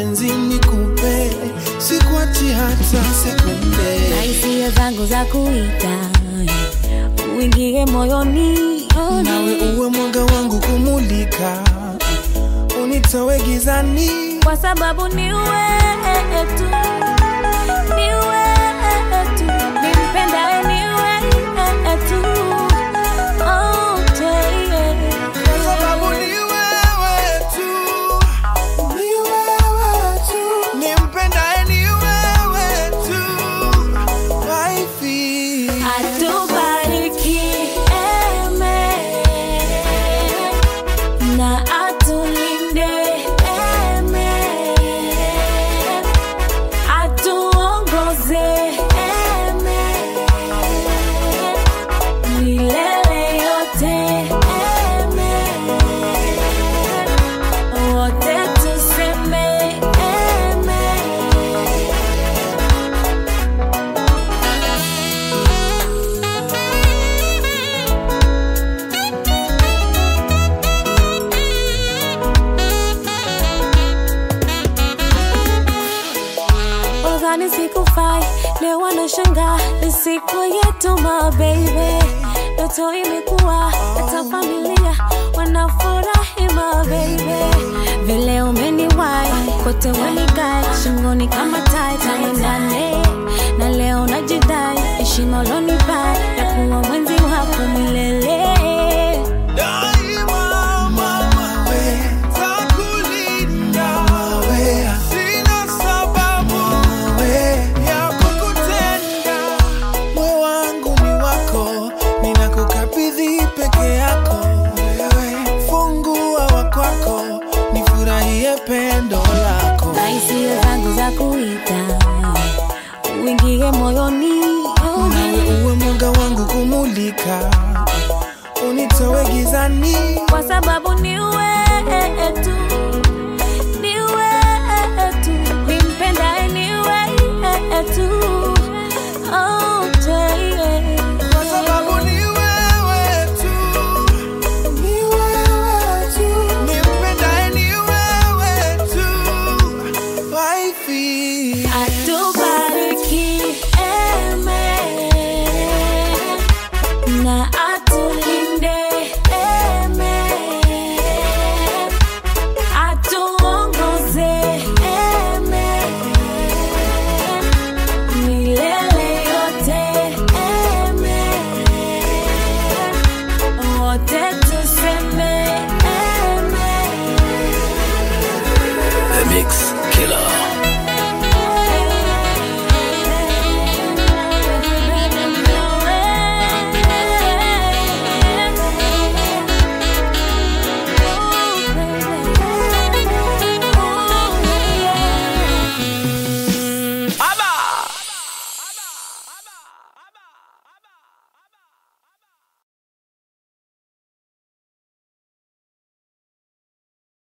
penzi nikupe, sikuachi hata sekunde. na hisia zangu za kuita uingie moyoni Nawe uwe mwanga wangu kumulika, unitoe gizani. kwa sababu ni wewe tu, ni wewe tu, nimpendaye ni wewe tu. Oh, yeah. Kwa sababu ni wewe tu, ni wewe tu, nimpendaye ni wewe tu, waifi. Atubariki eme na atulinde eme, atuongoze eme milele yote eme, wote tuseme eme. Udhani sikufai, leo wanashangaa ni siku yetu my baby. Ndoto imekuwa hata familia wanafurahi my baby. Vile umeniwai kote wanikai shingoni kama tai tuendane na leo najidai heshima ulonipa ya kuwa mwenzi wako milele. Daima mama we, takulinda we, sina sababu we ya kukutenda. Moyo wangu ni wako, ninakukabidhi peke yako wewe, fungua wa kwako, nifurahie pendo lako. na hisia zangu za kuita uingie moyoni Nawe uwe mwanga wangu kumulika, unitoe gizani. kwa sababu ni wewe tu, ni wewe tu, nimpendaye ni wewe tu. Oh, yeah. Kwa sababu ni wewe tu, ni wewe tu, nimpendaye ni wewe tu, waifi. Atubariki eme na